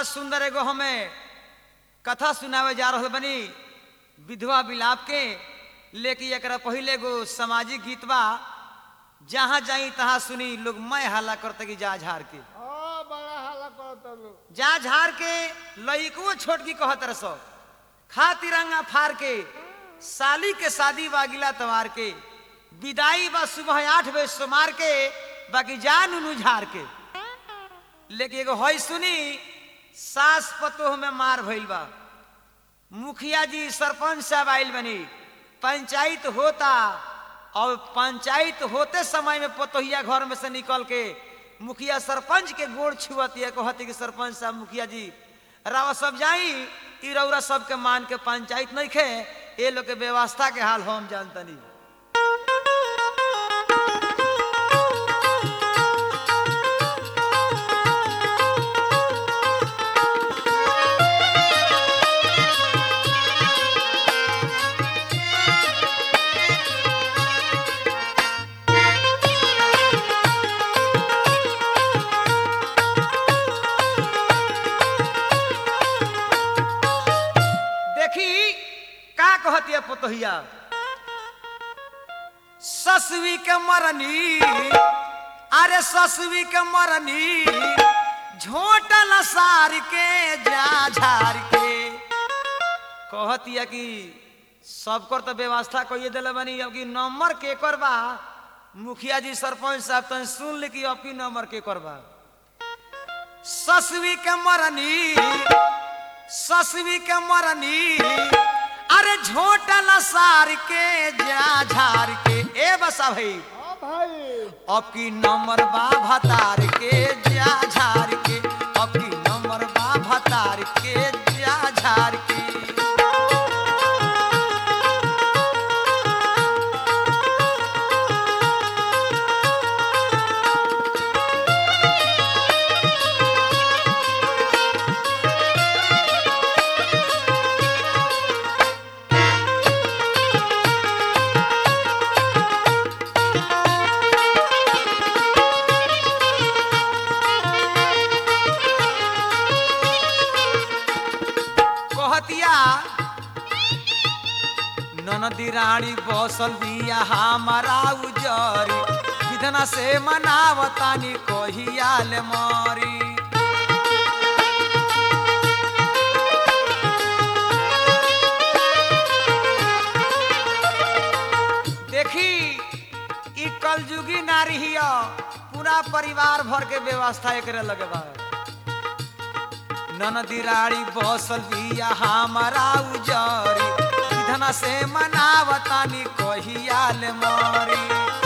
बड़ा सुंदर एगो हमें कथा सुनावे जा रहल बनी विधवा विलाप के लेकिन एकरा पहले एगो सामाजिक गीत बा जहाँ जाई तहाँ सुनी लोग मैं हल्ला करते कि जा झाड़ के हाँ बड़ा हाला करता लोग जा झाड़ के लइको छोटकी कहत रह सब खा तिरंगा फाड़ के साली के शादी बा गिला तवार के विदाई बा सुबह आठ बजे सोमार के बाकी जा नुनू झाड़ के लेकिन एगो हई सुनी सास पतोह में मार भइल बा मुखिया जी सरपंच साहब आइल बनी पंचायत होता और पंचायत होते समय में पतोहिया घर में से निकल के मुखिया सरपंच के गोड़ छुअती है कहती कि सरपंच साहब मुखिया जी रावा सब जाई ई रौरा सबके मान के पंचायत नहीं खे ये लोग के व्यवस्था के हाल हम जानतनी देखी का कहती है पतोहिया ससवी के मरनी अरे ससवी के मरनी झोटल सार के जा झार के कहती है कि सबकर तो व्यवस्था कहिए दिले बनी अब कि नंबर के कर बा मुखिया जी सरपंच साहब तो सुन ली कि अपनी नंबर के कर बा ससवी के मरनी ससवी के मरनी अरे झोटल सार के जा झार के ए बसा भाई हाँ भाई अब की नंबर बा भतार के जा झार के अब की नंबर बा भतार के जा झार के कहतिया ननदी रानी बसल बिया हमारा उजरी विधना से मनावतानी कहियाल मारी देखी ई कलयुगी नारी हिया पूरा परिवार भर के व्यवस्था एकरे लगे बा ननदी राड़ी बसल बिया हमारा उजरी विधना से मनावतानी कहियाल मारी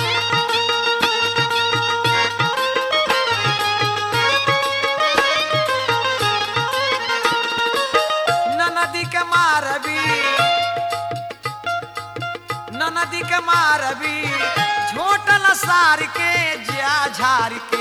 ननदी के मारबी ननदी के मारबी झोटल सार के जा झार के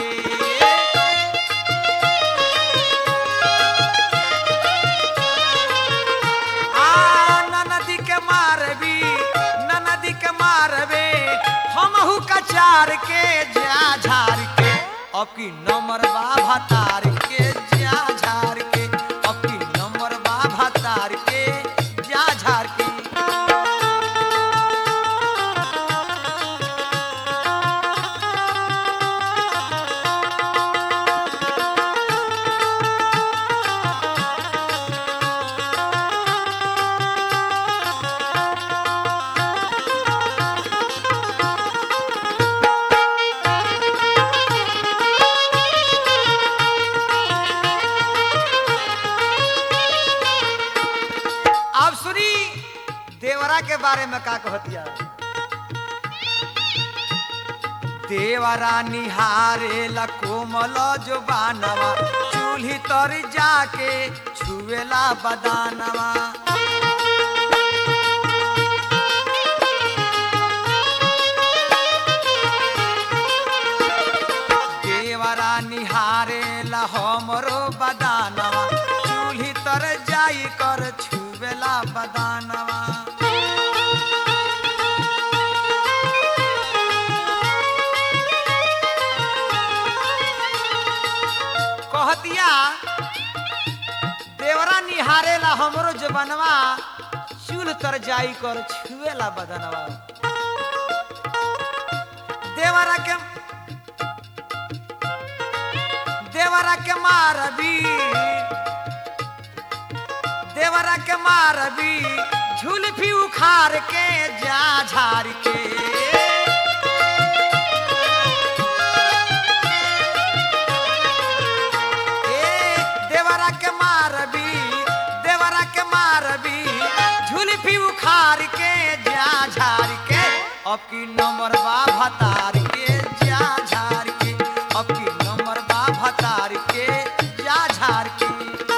आ ननदी के मारबी ननदी के मारबे हमहू कचार के जा झार के अब की नंबर बा भतार के जा झार के अब की नंबर बा भतार के जा झार के अब सुनी देवरा के बारे में का कहतिया देवरा निहारे ला कोमल जो बानवा चूल्ही तर जाके छुएला बदानवा देवरा निहारे ला हमरो बदानवा चूल्ही तर जाई कर छुवेला बदानवा कहतिया हमरो जबनवा चूल तर जाई कर छुएला बदनवा देवरा के देवरा के मारबी देवरा के मारबी झुलफी उखाड़ के जा झाड़ के ए देवरा के मारबी देवरा के मारबी झुलफी उखाड़ के जा झाड़ के अब की नंबर बा भतार के जा झाड़ के अब की नंबर बा भतार के जा झाड़ के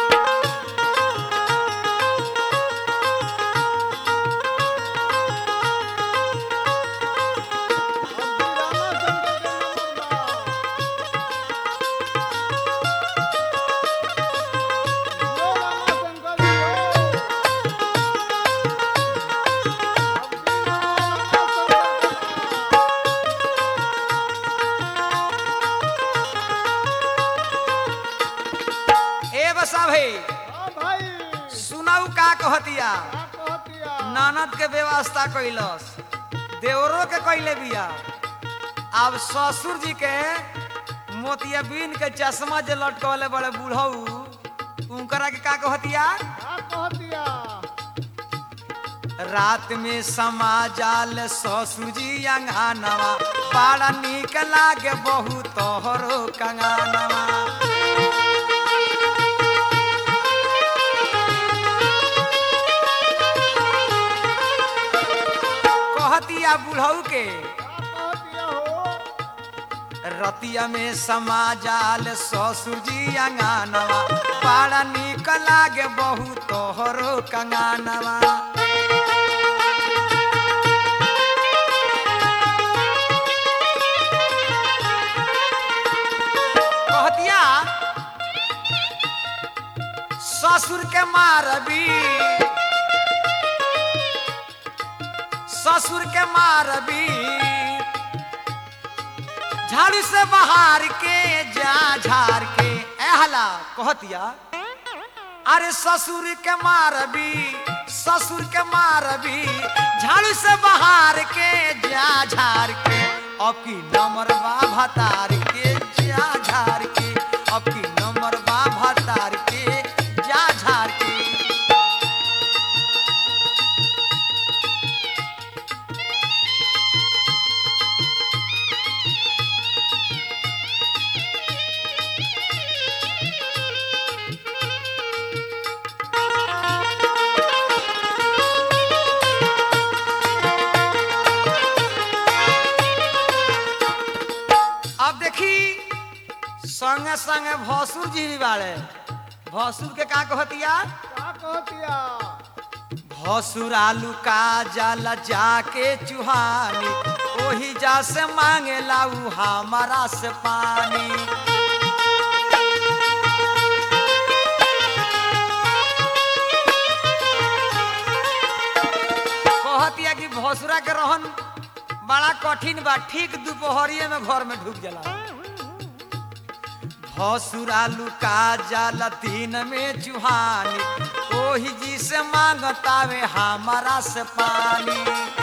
ए बसा भाई सुनाऊ का कहतिया ननद के व्यवस्था कैलस देवरो के कैले बिया अब ससुर जी के मोतियाबीन के चश्मा जे लटकवले बड़े बूढ़ऊ उनकरा के का कहतिया रात में समा जाल ससुर जी अंगनवा बड़ा निक लागे बहु तोहरो कंगनवा कहतिया बुढ़ऊ के रतिया में समा जाल ससुर जी अंगनवा बड़ा निक लागे बहु तोहरो कंगनवा कहतिया ससुर के मारबी ससुर के मारबी झाड़ू से बाहर के जा झाड़ के एहला कहतिया अरे ससुर के मारबी ससुर के मारबी झाड़ू से बाहर के जा झाड़ के अब की नंबर बा भतार के जा झाड़ के अब की नंबर बा भतार के जा झाड़ के अब देखी संगे संगे भसुर जी भी बाड़े भसुर के का कहतिया भसुर आलू का जाला जाके चुहानी ओही जा से मांगे लाऊ हमारा से पानी कहतिया कि भसुरा के रहन बड़ा कठिन बा ठीक दोपहरिए में घर में ढुक जाला भसुरा लुका जाला दिन में चुहानी ओही जी से मांगतावे हमारा से पानी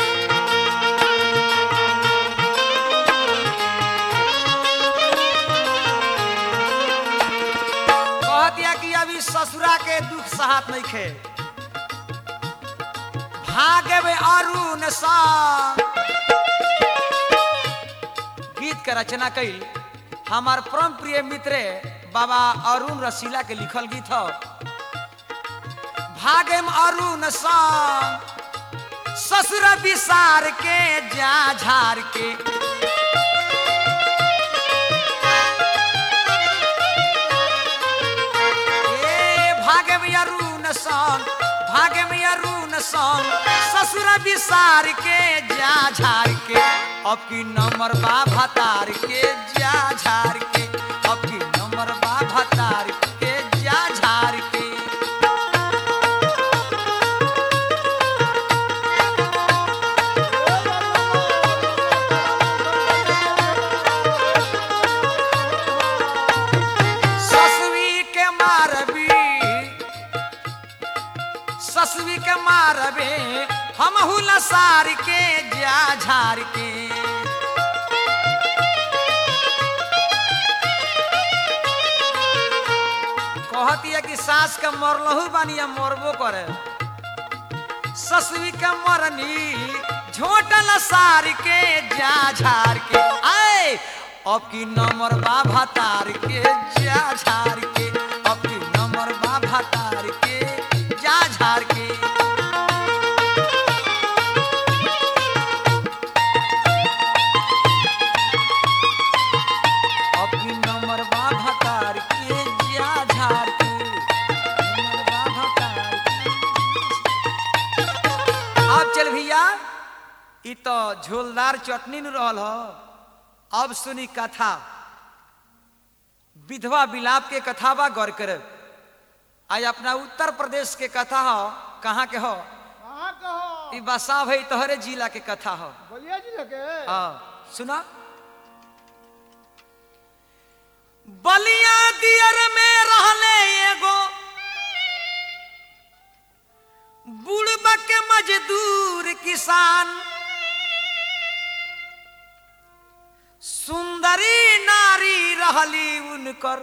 कह दिया कि अभी ससुरा के दुख सहात नहीं खे भागे में अरुण सा गीत के रचना कैल हमार परम प्रिय मित्र बाबा अरुण रसीला के लिखल गीत ह भागेम अरुण संग ससुर विसार के जा झार के ए भागे में अरुण संग भागे में अरुण संग ससुर विसार के जा झार के अब की नंबर बा भतार के जा झार के अब की नंबर बा भतार के जा झार के ससुरी के मारबी ससुरी के मारबे हम हुला सार के जा झार के कहती है कि सास के मरलहू बानी या मरबो करे ससुरी के मरनी झोटल सार के जा झार के आए अब की नंबर बा भतार के जा झार के अब की नंबर बा भतार के जा झार के अब की नंबर बा भतार के जा झार के नंबर बा भतार के अब चल भैया ई तो झोलदार चटनी न रहल ह अब सुनी कथा विधवा विलाप के कथा बा गौर कर आज अपना उत्तर प्रदेश के कथा हो कहाँ के हो कहाँ कहो ई बसा भाई तोहरे जिला के कथा हो बलिया जिले के हाँ सुना बलिया दियर में रहले एगो बुढ़बा के मजदूर किसान सुंदरी नारी रहली उनकर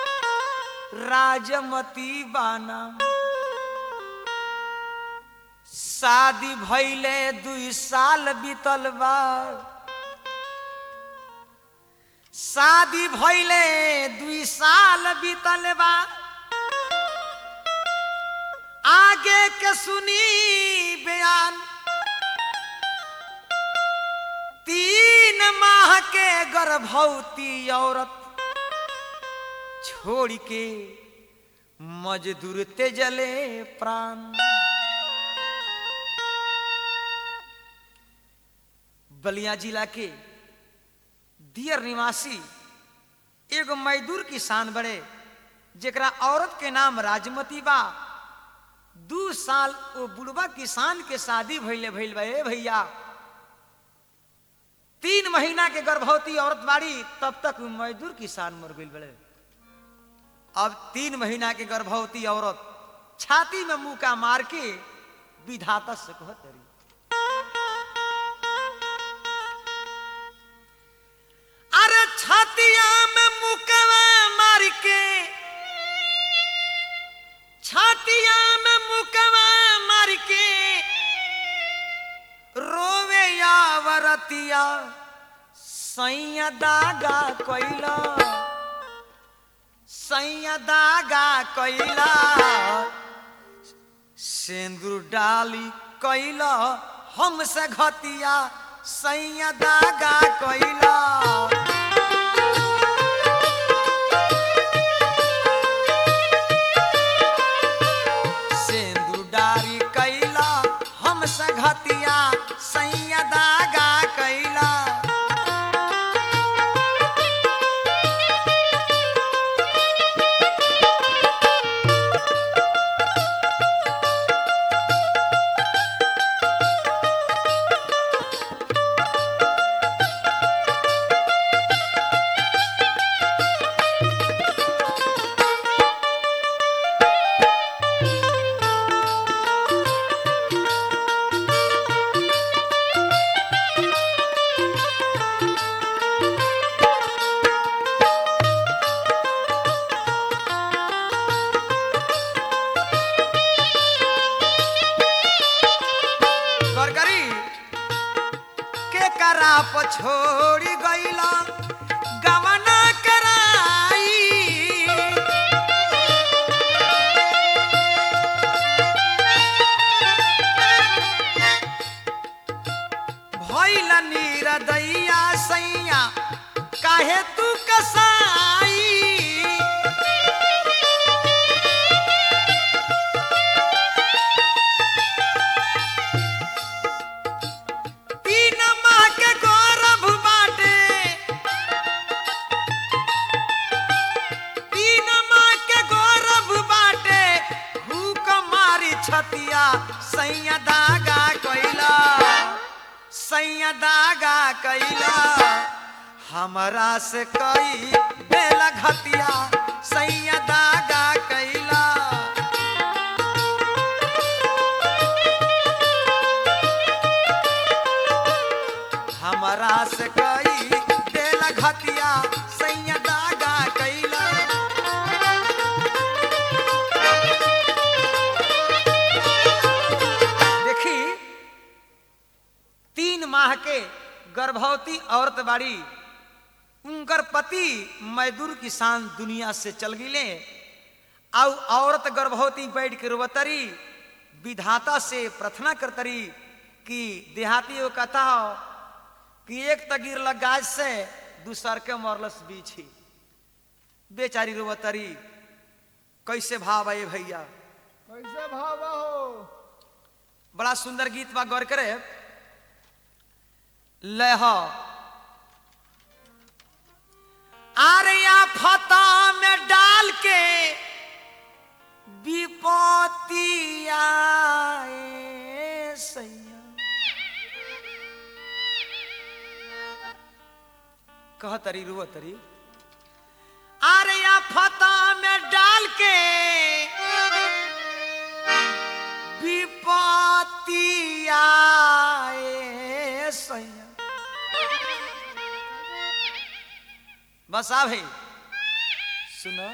राजमती बाना शादी भइले दुई साल बीतल बा शादी भइले दुई साल बीतल बा आगे के सुनी बयान तीन माह के गर्भवती औरत छोड़ के मजदूर तेजले प्राण बलिया जिला के दियर निवासी एगो मजदूर किसान बड़े जेकरा औरत के नाम राजमती बा दू साल वो बुढ़वा किसान के शादी भइले भइल बा ए भैया तीन महीना के गर्भवती औरत बाड़ी तब तक उ मजदूर किसान मर गइल बड़े अब तीन महीना के गर्भवती औरत छाती में मुका मार के विधाता से कहत रही अरे छातिया में मुकवा मार के छातिया में मुकवा मार के रोवे या वरतिया सैया दागा कैला सैया दागा कैला सिंदूर डाली कैला हमसे घतिया सैया दागा कैला सिंदूर डाली कैला हमसे घतिया सैया दागा कैला गरगरी के करा पछोड़ी गईला गवना कराई भइल नीरदैया सैया काहे तू कसाई तीन माह के गौरव बाटे तीन माह के गौरव बाटे भूख मारी छतिया सैया दागा कैला सैया दागा कैला हमरा से कई बेला घतिया सैया दागा कैला से कई देला घतिया सैया दागा कैला देखी तीन माह के गर्भवती औरत बाड़ी उनकर पति मजदूर किसान दुनिया से चल गिले आउ औरत गर्भवती बैठ के रोवतरी विधाता से प्रार्थना करतरी कि देहाती वो कहता हो कि एक तगीर लगाज से दूसर के मरलस बीछी बेचारी रोवतरी कैसे भाव है भैया कैसे भाव हो बड़ा सुंदर गीत बा गौर करे लह आर्या फता में डाल के विपत्ति आए सैया कह तरी रुआ तरी आर्या फता में डाल के विपत्ति आए सैया बस आ भाई सुनो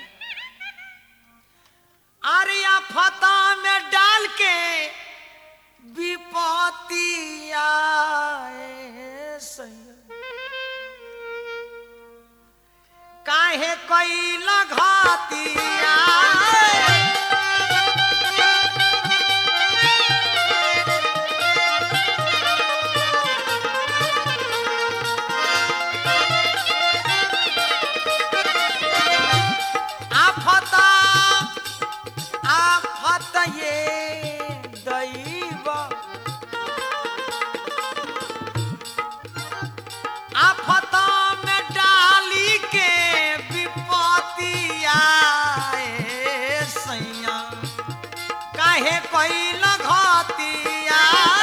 आर्या फता में डाल के विपत्ति आए सैया काहे कोई घातिया आफता आफत ये दैव आफता में डाली के विपत्ति आए सैया काहे कोई घातिया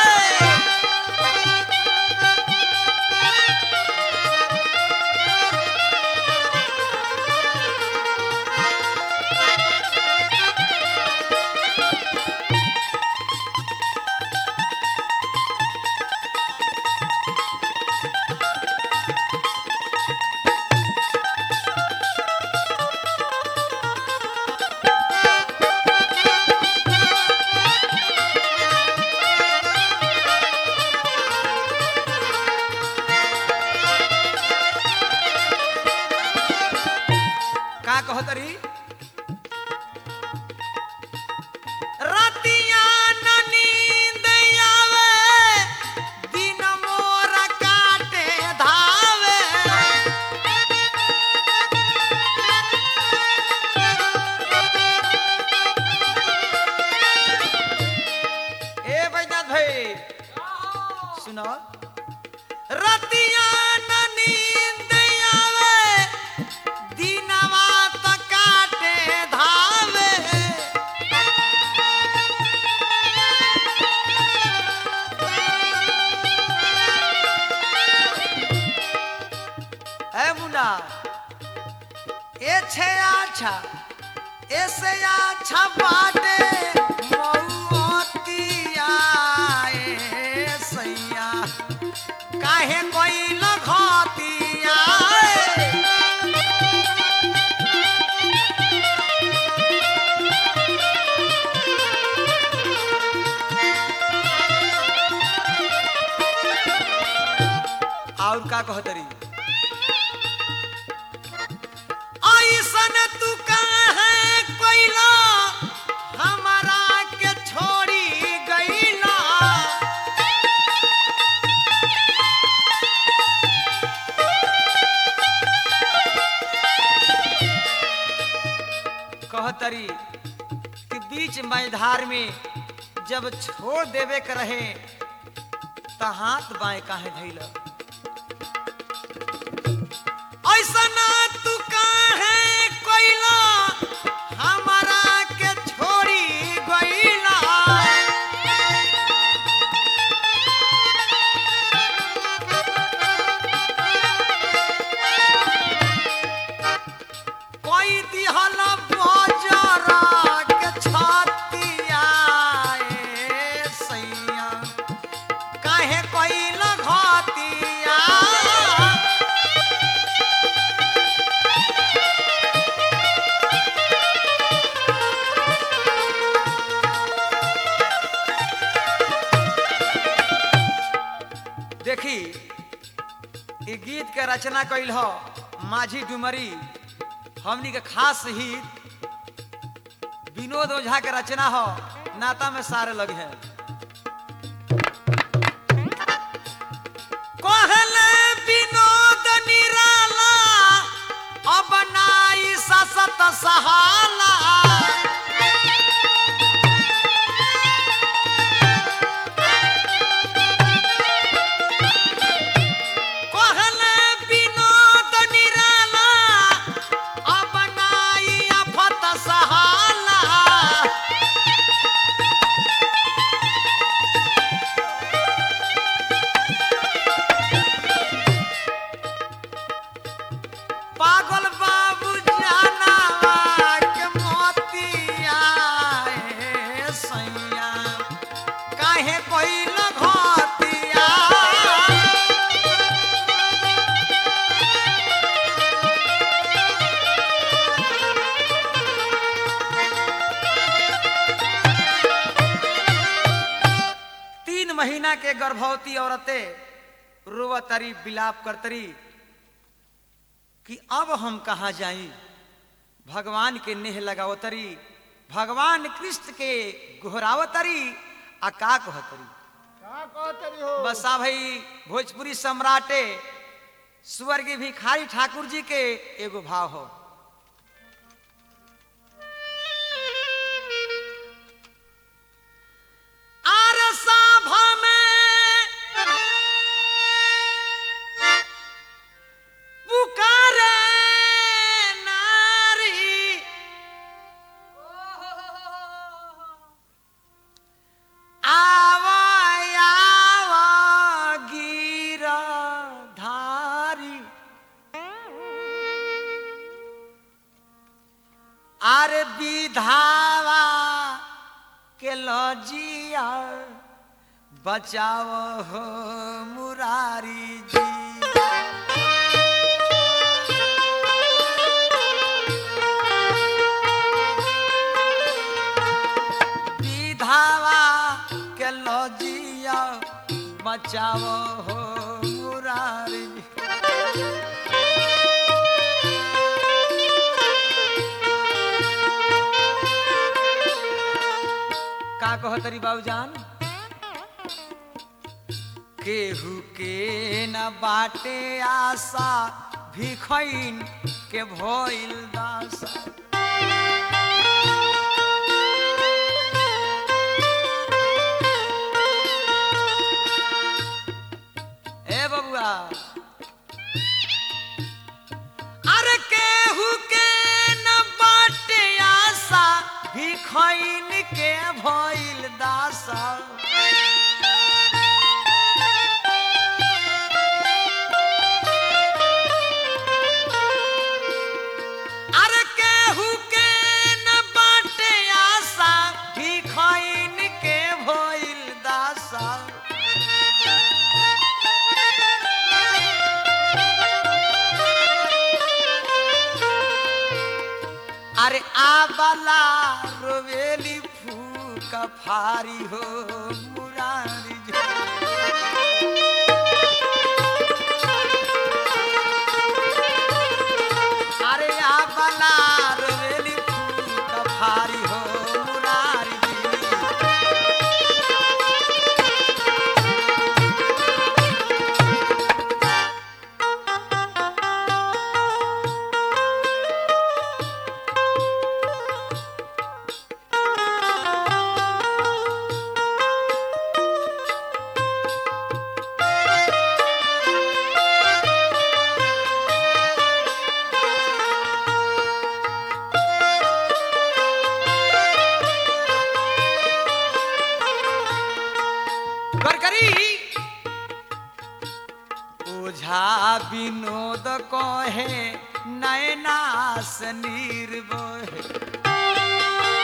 का कहतरी रतिया न नींद आवे दिन मोर काटे धावे ए बैजनाथ भाई सुनो रतिया न नींद आवे दिनवा त काटे धावे है मुन्ना ए छे अच्छा ऐसे अच्छा बाटे मौतिया ए सैया काहे कोई लगतिया और का कहतरी ऐसन तू काहे कोइला हमारा के छोड़ी गईला कहतरी कि बीच मैदार में जब छोड़ देवे के रहे त हाथ बाएं काहे धैला ऐसा ना तू काहे कोइला हमारा के छोड़ी गईला कोई दिहल बजरा के छतिया ए सैया काहे कोइला घातिया ई गीत के रचना कैल हो माझी डुमरी हमनी के खास हित विनोद ओझा के रचना हो नाता में सारे लग है कहले विनोद निराला अब नाई ससत सहाला कहले विनोद निराला अब नाई अफत सहाला पागल बाबू जानावा के मोतिया ए सैया काहे कोइल घतिया तीन महीना के गर्भवती औरतें रोवतरी बिलाप करतरी कि अब हम कहाँ जाई भगवान के नेह लगावतरी भगवान कृष्ण के गोहरावतरी आ का कहतरी का कहतरी हो बसा भाई भोजपुरी सम्राटे स्वर्गीय भिखारी ठाकुर जी के एगो भाव हो आर सभा में पुकारे नारी आवा आवा गिरधारी आरे विधावा के लजिया बचाओ हो मुरारी जी विधावा के लजिया बचाओ हो मुरारी का कहो तरी बाबूजान केहू के न बाटे आशा भिखैन के भइल दासा ए बबुआ अरे केहू के न बाटे आशा भिखैन के भइल दासा अरे केहू के न बाटे आशा भिखैन के भइल दासा अरे आबला रोवेली फूक फारी हो मुरारी जो। अरे आबला रोवेली फूक फारी हो मुरारी जी। गरगरी ओझा विनोद कहे नयनास निर्भय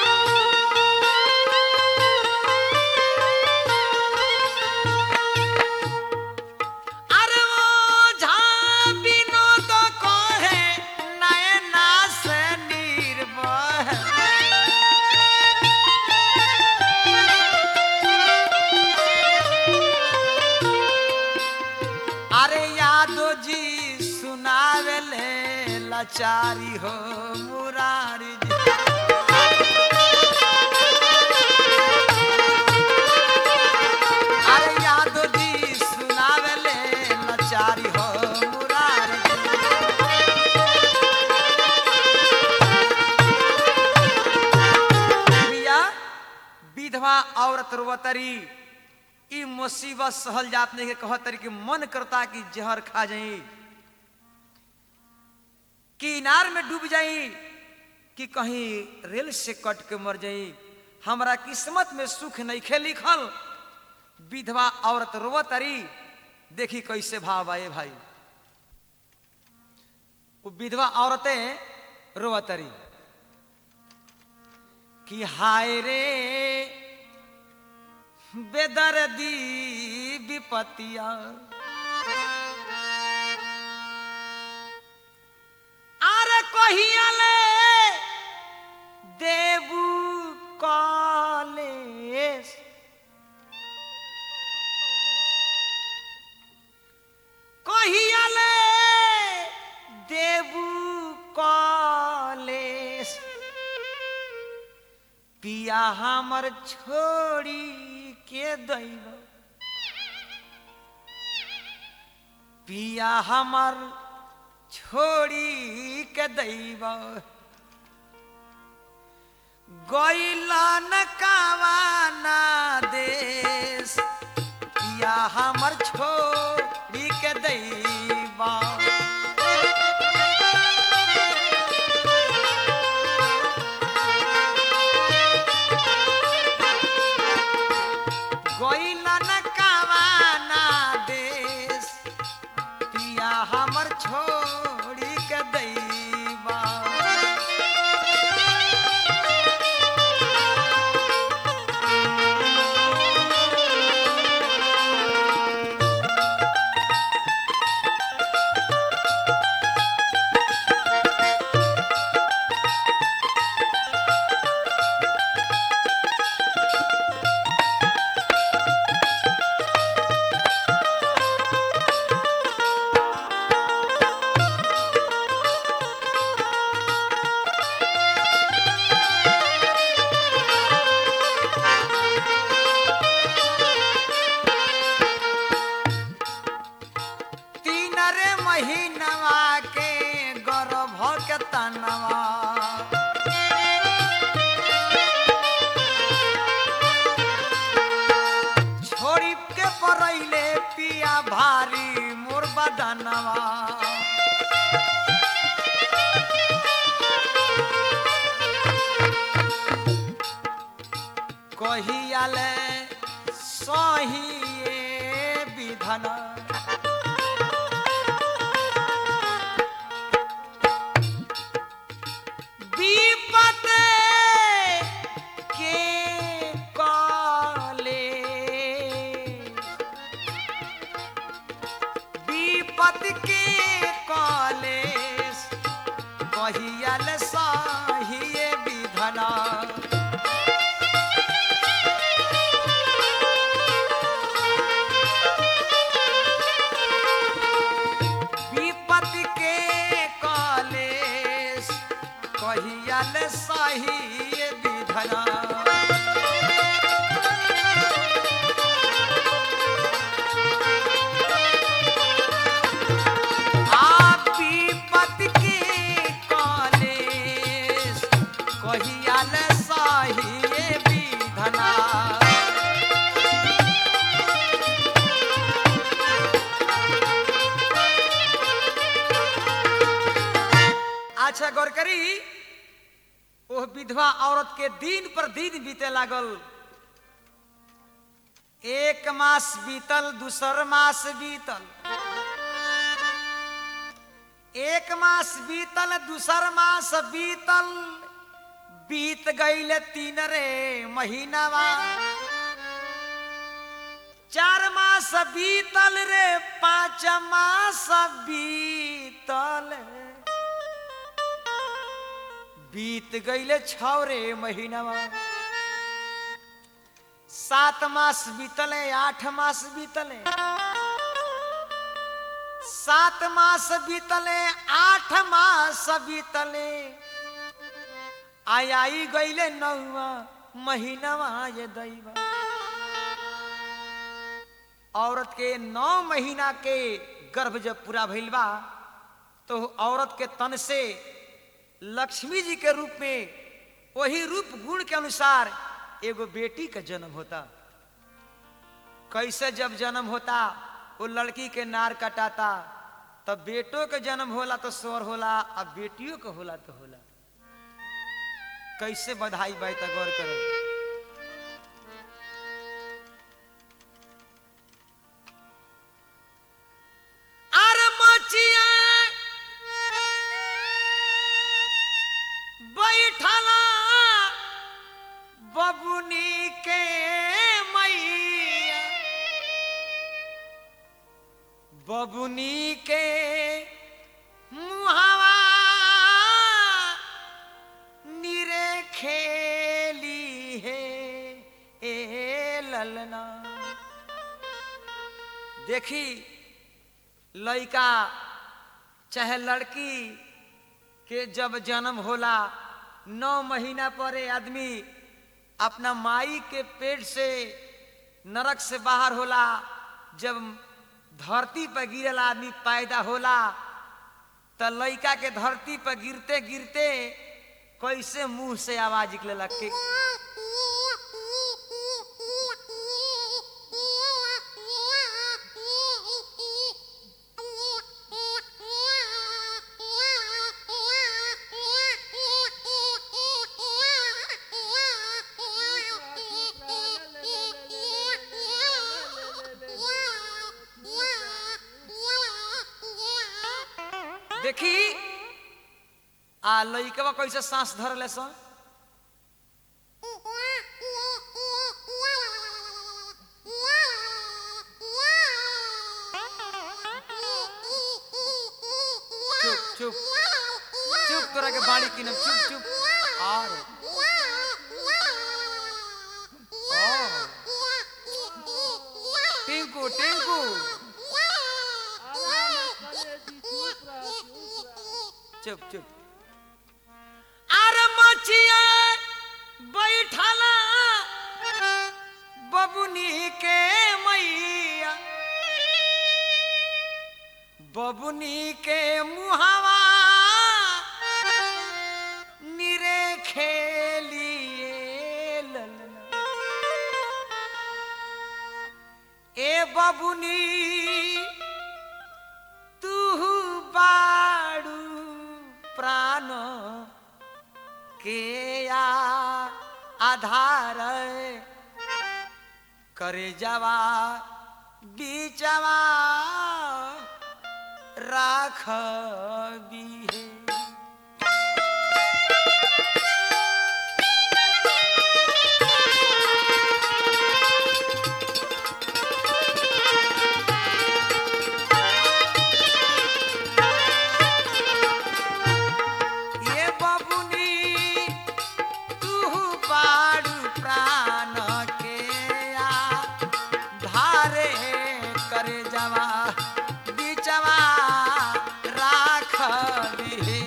अरे ओझा विनोद कहे नयनास निर्भय लाचारी हो मुरारी जी अरे यादव जी सुनावेले लाचारी हो मुरारी जी भैया विधवा औरत रोवतरी ई मुसीबत सहल जात नहीं के कहतरी कि मन करता कि जहर खा जाई कि इनार में डूब जाई कि कहीं रेल से कट के मर जाई हमरा किस्मत में सुख नहीं खे लिखल विधवा औरत रोवतरी देखी कैसे भाव आए भाई वो विधवा औरतें रोवतरी कि हाय रे बेदर्दी विपतिया अरे कहियाले देबू कॉलेज कहियाले देबू कॉलेज पिया हमर छोड़ी के दैब पिया हमर छोड़ी के दैब गैलन कावाना देश पिया हमर छोड़ी के दैबा गइलन कावाना देश पिया हमर छोड़ी के दैबा तीन रे महीनवा के गर्भ के तनवा छोड़ी के परैले पिया भारी मोर बदनवा कहियाले सही विधन विपत के काले विपत के कॉलेज कहियल साहिए विधना विपत के कॉलेज कहियल साहिए विधना आप विपत के कॉलेज कहियाल साहिए विधना अच्छा गौर करी वो विधवा औरत के दिन पर दिन बीते लागल एक मास बीतल दूसर मास बीतल एक मास बीतल दूसर मास बीतल बीत गईल तीन रे महीनावा चार मास बीतल रे पाँच मास बीतल बीत गईले छ रे महीनावा सात मास बीतले आठ मास बीतले सात मास बीतले आठ मास बीतले आई आई गईले नौवा महीनवा ये दैवा औरत के नौ महीना के गर्भ जब पूरा भइल बा तो औरत के तन से लक्ष्मी जी के रूप में वही रूप गुण के अनुसार एगो बेटी का जन्म होता कैसे जब जन्म होता वो लड़की के नार कटाता तब बेटों के जन्म होला तो स्वर होला अब बेटियों के होला तो होला कैसे बधाई बाई तक गौर करो अरे मचिया बैठला बबुनी के मैया बबुनी के मुहावा निरे खेली है ए ललना देखी लड़का चाहे लड़की के जब जन्म होला नौ महीना पर ए आदमी अपना माई के पेट से नरक से बाहर होला जब धरती पर गिरल आदमी पैदा होला त लड़का के धरती पर गिरते गिरते कैसे मुंह से आवाज निकले लग देखी आ लइकवा कैसे सांस धर ले सन चुप चुप चुप तोरा के बाड़ी किनम चुप चुप और टिंकू टिंकू चुप चुप अरे मचिया बैठला बबुनी के मैया बबुनी के मुहावा निरे खेलिए ललना ए बबुनी तू बाड़ू प्राण के या आधार करे जावा बीचवा राख है ये बबुनी तू बाड़ू प्राण के आ धारे करे जवा बिचवा राख बिहे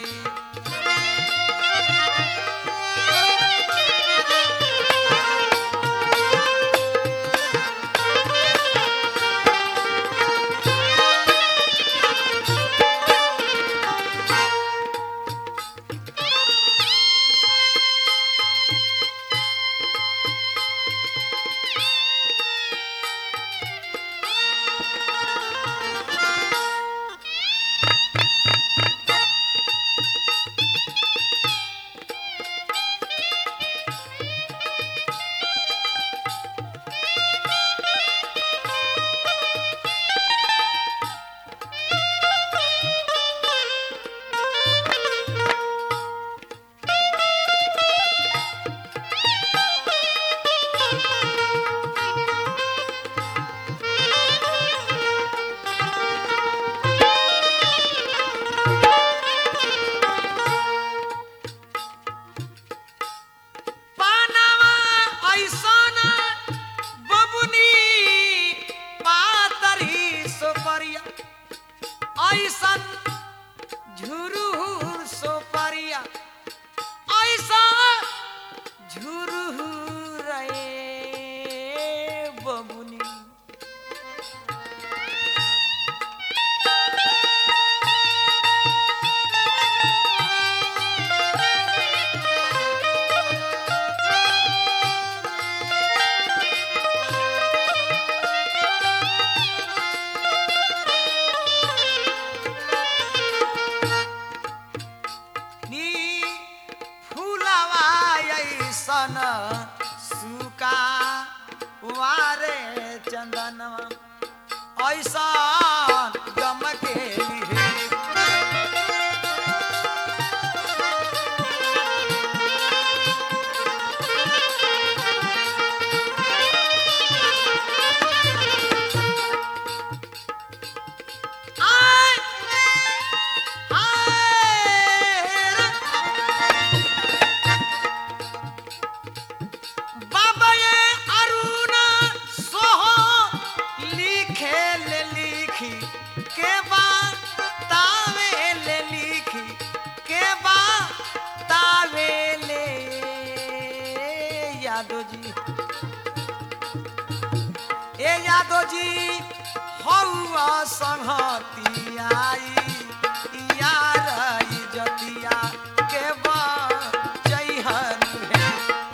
ऐसा गम के लिए आय आय बाबा ये अरुणा सोहो लिखे ले लिखी के बा तावे ले लिखी के बा तावे ले यादव जी ए यादव जी हौआ संहती आई यार जतिया के बा जइहन है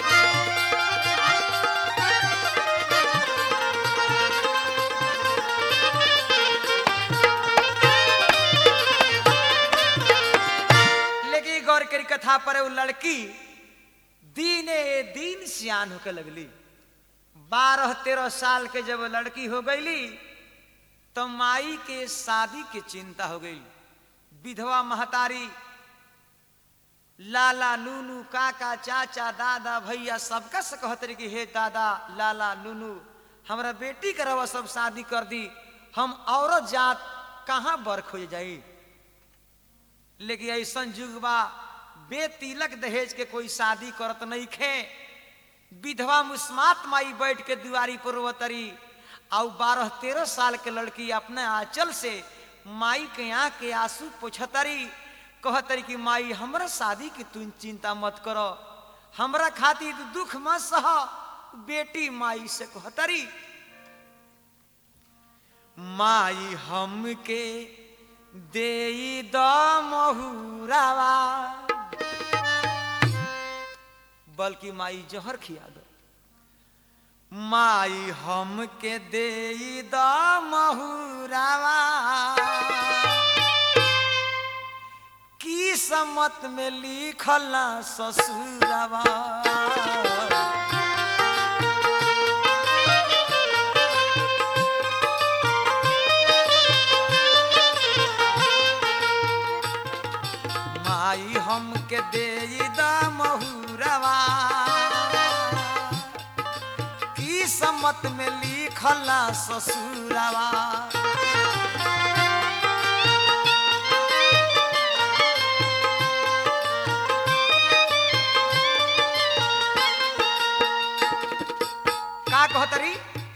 लेकिन गौर करी कथा पर वो लड़की दीने दिन सियान होके लगली बारह तेरह साल के जब वो लड़की हो गईली तो माई के शादी के चिंता हो गई विधवा महतारी लाला नूनू काका चाचा दादा भैया सबका से कहत रही कि हे दादा लाला नूनू हमरा बेटी के रवा सब शादी कर दी हम औरत जात कहाँ बर खोज जाई लेकिन ऐसा युग बा बेतिलक दहेज के कोई शादी करत नहीं खे विधवा मुस्मात माई बैठ के दुआरी पर रोवतरी और बारह तेरह साल के लड़की अपने आंचल से माई के आँख के आंसू पोछतरी कहतरी कि माई हमरा शादी की तू चिंता मत करो हमरा खातिर तू दुख मत सह बेटी माई से कहतरी माई हमके दे द महुरावा बल्कि माई जहर खिया दो माई हमके दे द महुरावा की सम्मत में लिखल ना ससुरावा माई हमके दे द महुरवा की सम्मत में लिखल ना ससुरवा का कहतरी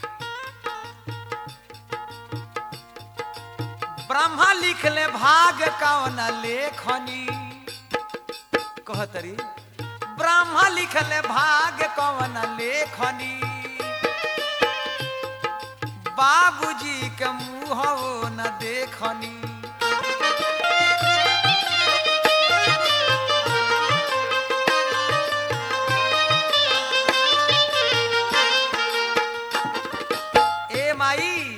ब्रह्मा लिख ले भाग कौन लेखनी कहतरी ब्रह्मा लिख ले भाग कौन लेखनी बाबूजी के मुँह न देखनी ए माई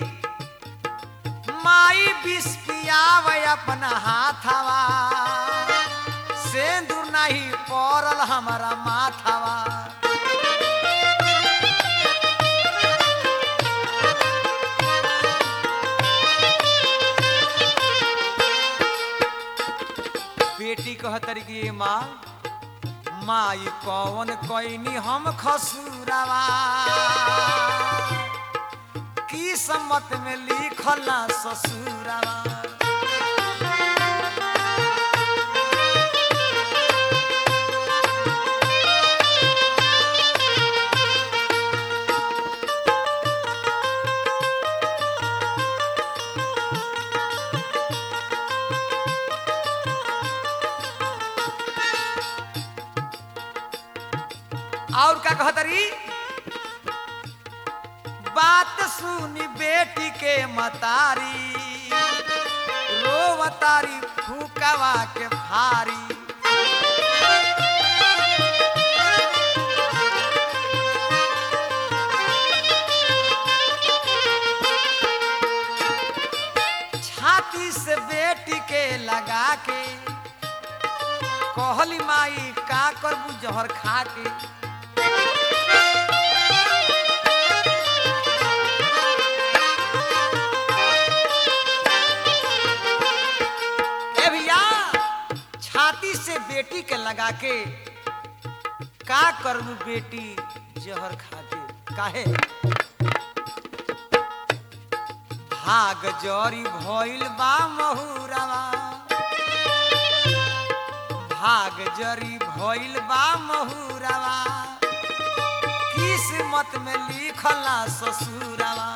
माई बिस पियाव अपना हाथवा सेंदूर नहीं पड़ल हमारा माथवा बेटी कहतरी कि माँ माई कौन कोइनी हम खसुरावा की सम्मत में लिखल ना ससुरावा और का कहतरी बात सुनी बेटी के मतारी रोवतारी फूकवा के भारी छाती से बेटी के लगा के कहली माई का करबू जहर खा के जाके का करबू बेटी जहर खा के काहे भाग जरी भइल बा महुरवा भाग जरी भइल बा महुरवा किस्मत में लिखला ससुरवा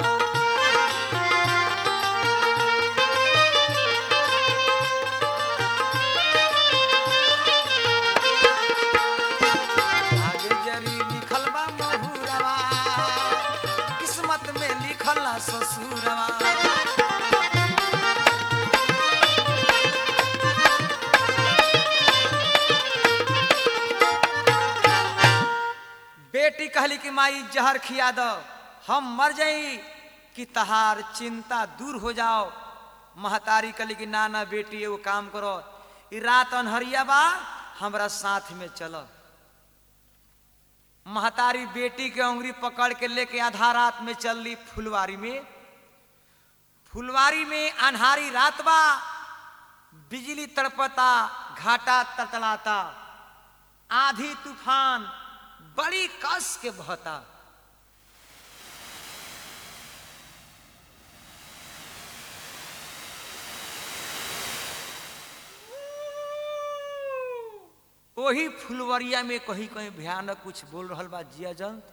भाग जरी लिखल बा महुरवा किस्मत में लिखला ससुरवा बेटी कहली कि माई जहर खिया दो हम मर जाई कि तहार चिंता दूर हो जाओ महतारी कहली कि ना ना बेटी एगो काम करो ई रात अनहरिया बा हमरा साथ में चलो महतारी बेटी के उंगली पकड़ के लेके आधा रात में चल ली फुलवारी में फुलवारी में अनहारी रात बा बिजली तड़पता घाटा तड़तड़ाता आधी तूफान बड़ी कस के बहता वही फुलवरिया में कहीं कहीं भयानक कुछ बोल रहल बा जिया जंत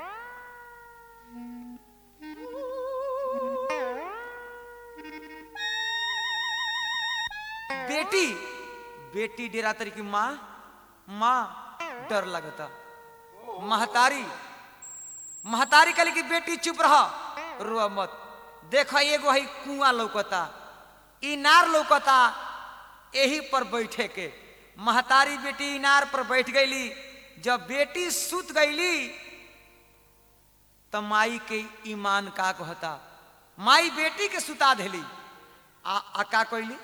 बेटी बेटी डेरा तरी की माँ माँ डर लगता महतारी महतारी कहली कि बेटी चुप रह रो मत देख एगो है कुआं लौकता इनार लौकता यही पर बैठे के महतारी बेटी इनार पर बैठ गईली जब बेटी सुत गईली त माई के ईमान का कहता माई बेटी के सुता देली आ, आ का कैली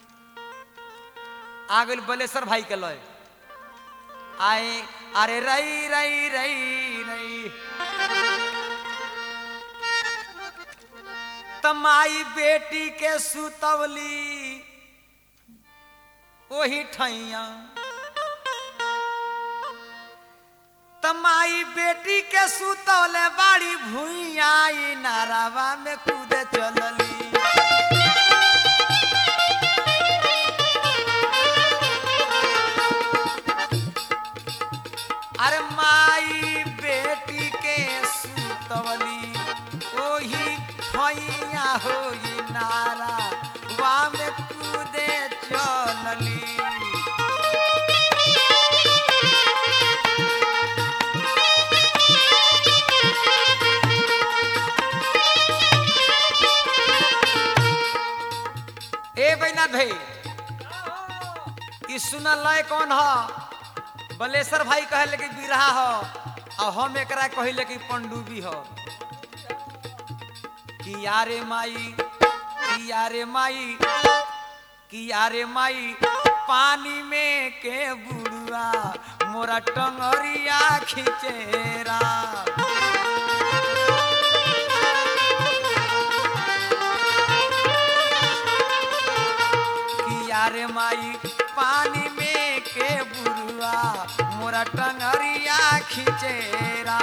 आ गई बलेश्वर भाई के लय आए अरे रई रई रई रई तमाई बेटी के सुतवली वही ठैया तमाई बेटी के सुतवले बाड़ी भुइया ई नारावा में कूदे चलली अरे माई बेटी के सुतवली ओही ठैया होई नारा वा में कूदे चलली ए बैनाथ भाई ई सुनल लय कौन ह बलेश्वर भाई कहले कि बिरहा ह आ हम एकरा कहिले कि पंडुबी ह कि यारे माई कि यारे माई कि यारे माई पानी में के बुड़ुआ मोरा टंगरिया खिचेरा कि यारे माई पानी में के बुरुआ मोरा टंगरिया खिचेरा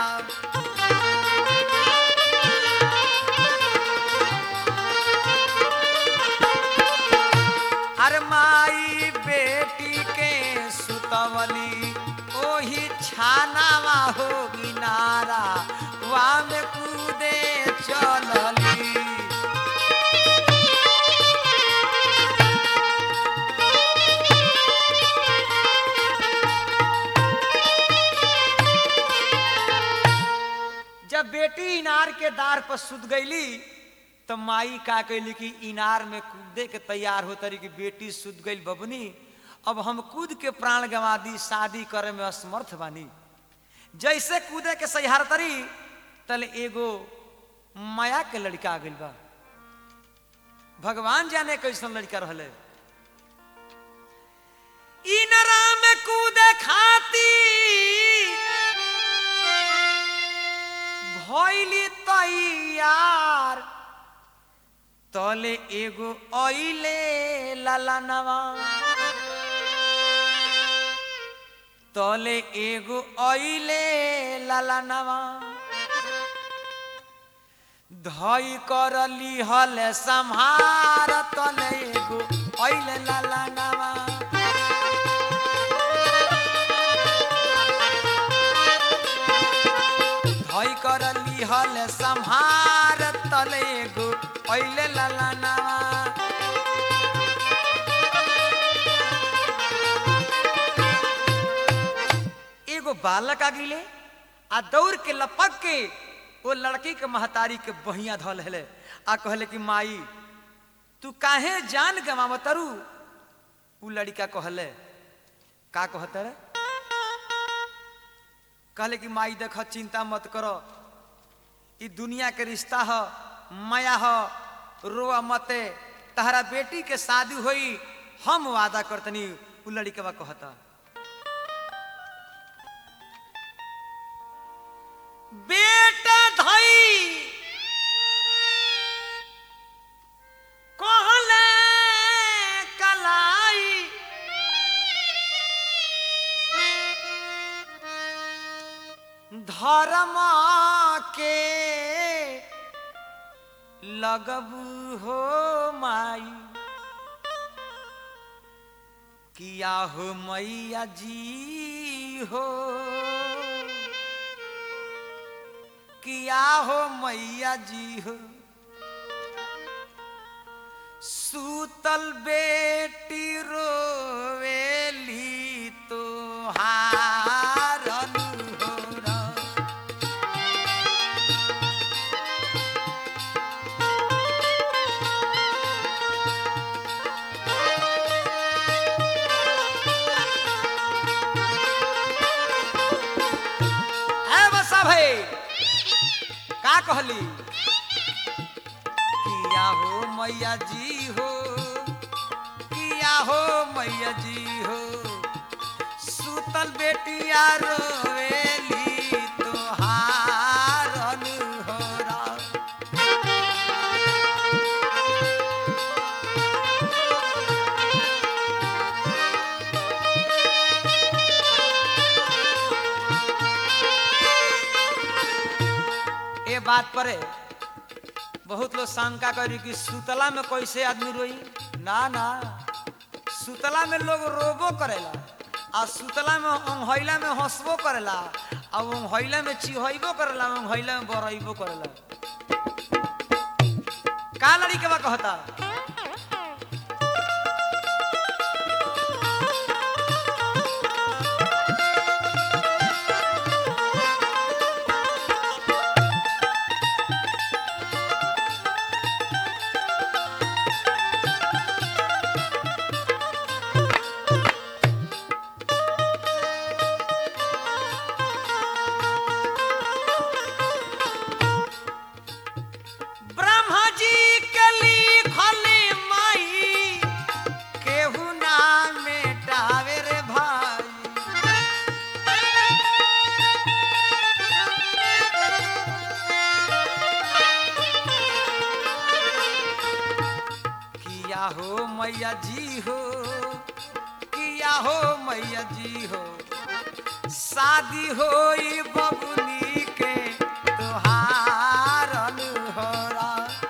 अरे माई बेटी के सुतवली ओही छानावा होगी नारा वा में कूदे चलली जब बेटी इनार के दार पर सुत गईली तो माई का कैली कि इनार में कूदे के तैयार हो तरी कि बेटी सुत गई बबनी अब हम कूद के प्राण गंवा दी शादी करे में असमर्थ बानी जैसे कूदे के सहार तरी तल एगो माया के लड़का आ गइल बा भगवान जाने कैसन लड़का रहले इनरा में कूदे खाती भइली तैयार तले एगो अइले ललनवा तले एगो अइले लालानवा धई कर लिहल संहार तले एगो अइले लालानवा धई कर लिहल संहार तले एगो अइले लालानवा एगो बालक आगिले आ दौड़ के लपक के वो लड़की के महतारी के बहिया धल हेले आ कहले कि माई तू काहे जान गवाव तरु उ लड़का कहले का कहत रे कहले कि माई देख चिंता मत करो ई दुनिया के रिश्ता ह माया ह रोआ मते तहरा बेटी के शादी होई हम वादा करतनी उ लड़कवा कहता बेटा धई कहले कलाई धर्म के लगबू हो माई किया हो मैया जी हो किया हो मैया जी हो सूतल बेटी रोवेली तो हारन हो रा। है बसा भाई का कहली किया हो मैया जी हो किया हो मैया जी हो सूतल बेटिया रोवेली तोहारन हो रा। ये बात पर है, बहुत लोग शंका करी कि सुतला में कैसे आदमी रोई ना ना सुतला में लोग रोबो करेला आ सुतला में ओंघैला में हंसबो करेला आ ओंघैला में चिहैबो करेला ओंघैला में बरैबो करेला का लड़ी के बा कहता ब्रह्मा जी के लिखल माई केहू ना मेटावे रे भाई किया हो मैया जी हो किया हो मैया जी हो शादी होई बबुनी के तोहारन होरा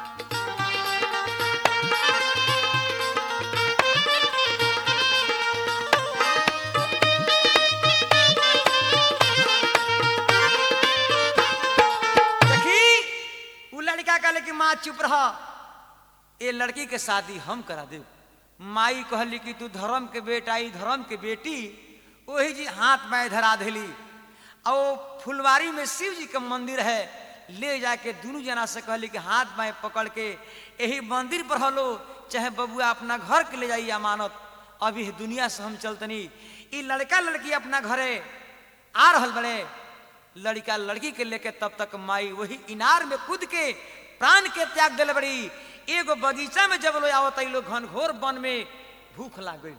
देखी उ लड़का कहले कि माँ चुप रह ये लड़की के शादी हम करा दे माई कहली कि तू धर्म के बेटा ई धर्म के बेटी वही जी हाथ में धरा देली और वो फुलवारी में शिव जी के मंदिर है ले जाके दोनों जना से कहली कि हाथ में पकड़ के यही मंदिर पर हलो चाहे बबुआ अपना घर के ले जाइए अमानत अभी इस दुनिया से हम चलतनी ई लड़का लड़की अपना घरे आ रहल बड़े लड़का लड़की के लेके तब तक माई वही इनार में कूद के प्राण के त्याग दिले बड़ी एगो बगीचा में जब लोग आवत लोग घनघोर वन में भूख लाग गई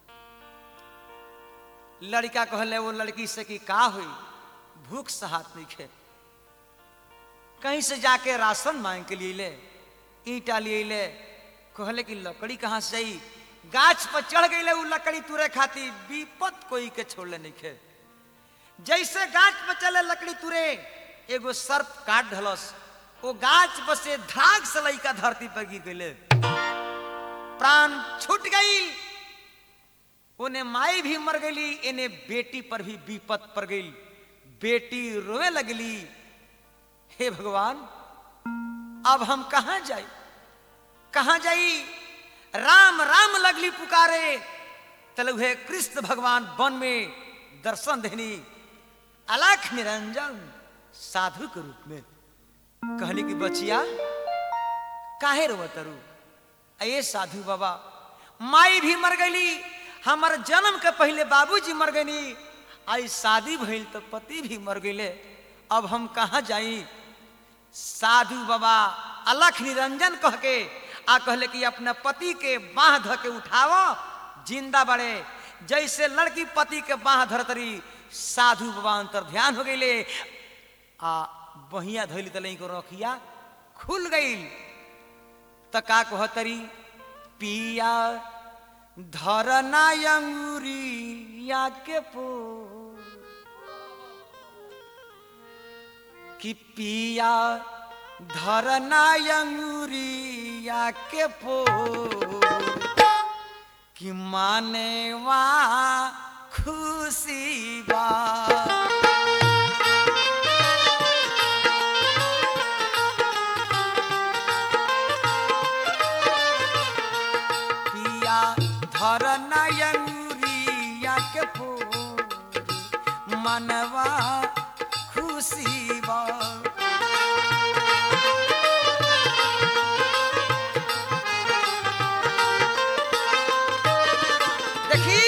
लड़का कहले वो लड़की से कि का हुई भूख सहात नहीं खे कहीं से जाके राशन मांग के लिए ले ईटा लिए ले कहले कि लकड़ी कहाँ से आई गाछ पर चढ़ गई वो लकड़ी तुरे खाती विपत कोई के छोड़ले नहीं खे जैसे गाछ पर चले लकड़ी तुरे एगो सर्प काट धलस वो गाछ पर से धाग से लइका धरती पर गिर गईले प्राण छूट गई उन्हें माई भी मर गई इन्हें बेटी पर भी विपत पड़ गई बेटी रोए लगली हे भगवान अब हम कहा जाई कहा जाई राम राम लगली पुकारे तलु हे कृष्ण भगवान वन में दर्शन देनी अलख निरंजन साधु के रूप में कहली कि बचिया काहे रो तरु अये साधु बाबा माई भी मर गई हमार जन्म के पहले बाबूजी मर गई आई शादी भइल तो पति भी मर गए अब हम कहाँ जाई साधु बाबा अलख निरंजन कह के आ कहले कि अपना पति के बाह ध के उठावो जिंदा बड़े जैसे लड़की पति के बाह धरतरी साधु बाबा अंतर ध्यान हो गईले आ बहिया धैली तलई को रखिया खुल गई त का कहतरी पिया धरना अंगूरी या के पो कि पिया धरना अंगूरी या के पो कि माने वा खुशी बा पिया धर नयंगुरिया के फूल मनवा खुशी बा देखी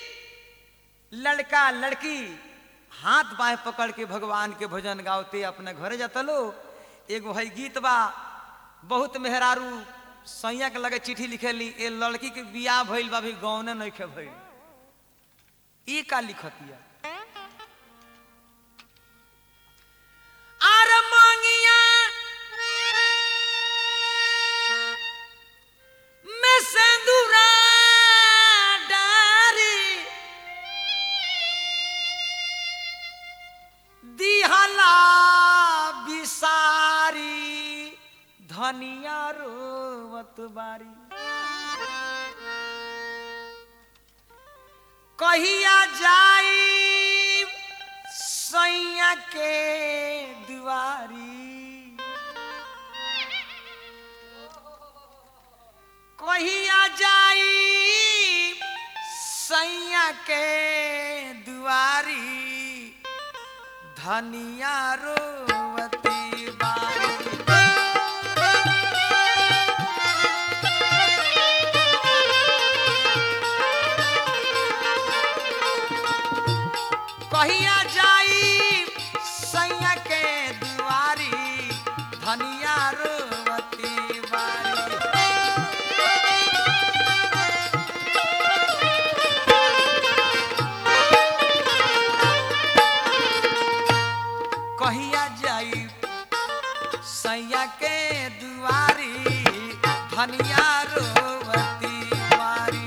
लड़का लड़की हाथ बाएं पकड़ के भगवान के भजन गावते अपने घरे जाता लो एगो है गीत बा बहुत मेहरारू सैया के लगे चिट्ठी लिखेली ए लड़की के बियाह भइल बा भी गौने नहीं खे भइल ई का लिखतिया आर मांगिया में सिंदूरा डारी दिहला बिसारी धनिया रोवत बारी कहिया जाई सैया के दुआरी कहिया जाई सैया के दुआरी धनिया रोवती बारी कहिया जाई सैया के दुआरी धनिया रोवती बारी कहिया जाई सैया के दुआरी धनिया रोवती बारी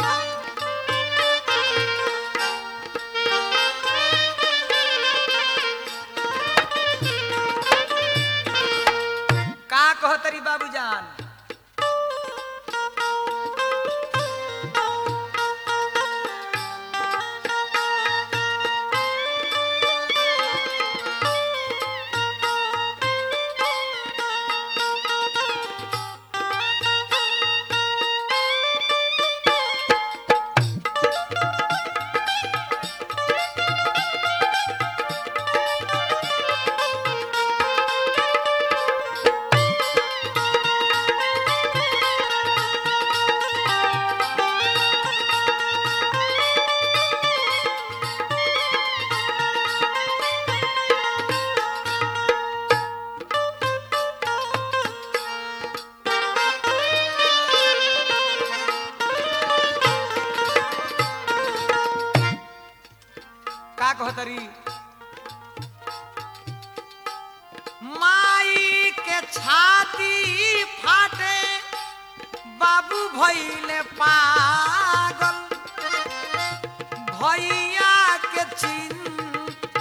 का कहतरी बाबूजान का कहतरी माई के छाती फाटे बाबू भइले पागल भैया के चिंता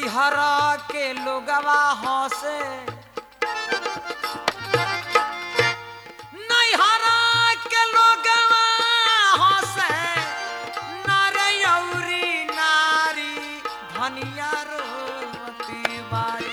नैहर के लोगवा हंसे नैहर के लोगवा हंसे नरयौरी नारी धनिया रोती बारी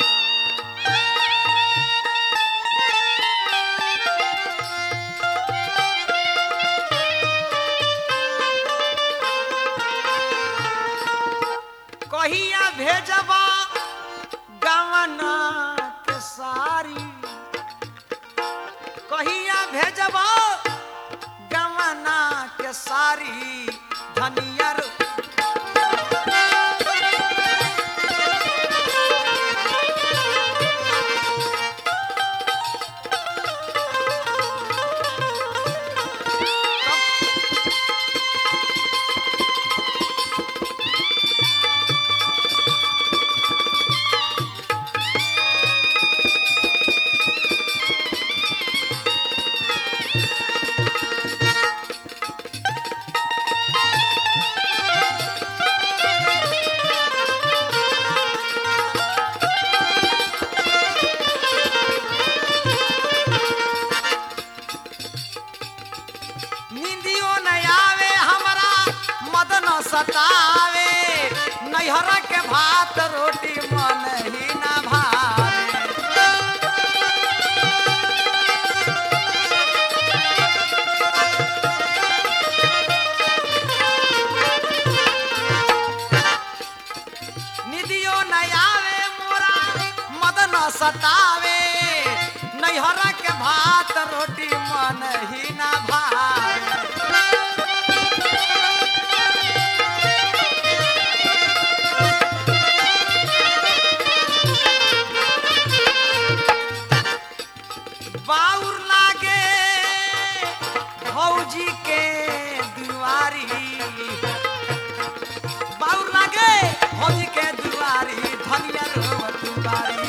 कहिया भेजबा गवना के सारी कहिया भेजबा गवना के सारी धनिया रो- नींदियो न आवे हमरा मदन सतावे नैहर के भात रोटी मन ही न भावे निधियो न आवे मोरा मदन सतावे नैहर के भात रोटी मन ही न भावे बाउर लागे भौजी के दुआरी बाउर लागे भौजी के दुआरी धनिया रोवत बारी